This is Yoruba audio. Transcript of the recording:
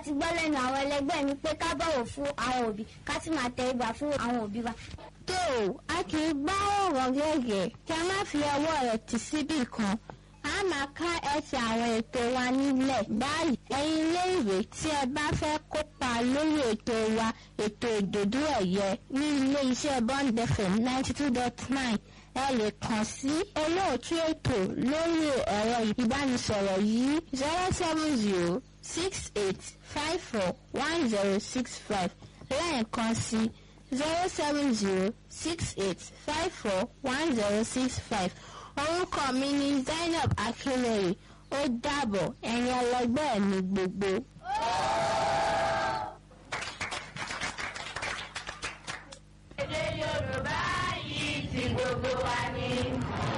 ti gbọ́ lẹ́nu àwọn ẹlẹgbẹ́ mi pé ká bọ̀wọ̀ fún àwọn òbí ká sì máa tẹ ìgbà fún àwọn òbí wa. tó o a kì í gbá ọ̀rọ̀ gẹ́gẹ́ kí a má fi ọwọ́ rẹ̀ tì síbì kan a máa ká ẹsẹ̀ àwọn ètò wa nílẹ̀ báyìí ẹ̀yin iléèwé tí ẹ bá fẹ́ kópa lórí ètò wa ètò ìdòdó ẹ̀yẹ ní ilé iṣẹ́ bond fm ninety two dot nine ẹ lè kàn sí olóòtú ètò lórí ẹ̀rọ ìbánisọ̀rọ̀ yìí zero seven zero six eight five four one zero six five lẹ́ẹ̀kan sí zero seven zero six eight five four one zero six five orúkọ mi ni zainab akinleye ó dàbọ̀ ẹ̀yin ẹlẹgbẹ́ mi gbogbo. èdè yorùbá yìí ti gbogbo wa ni.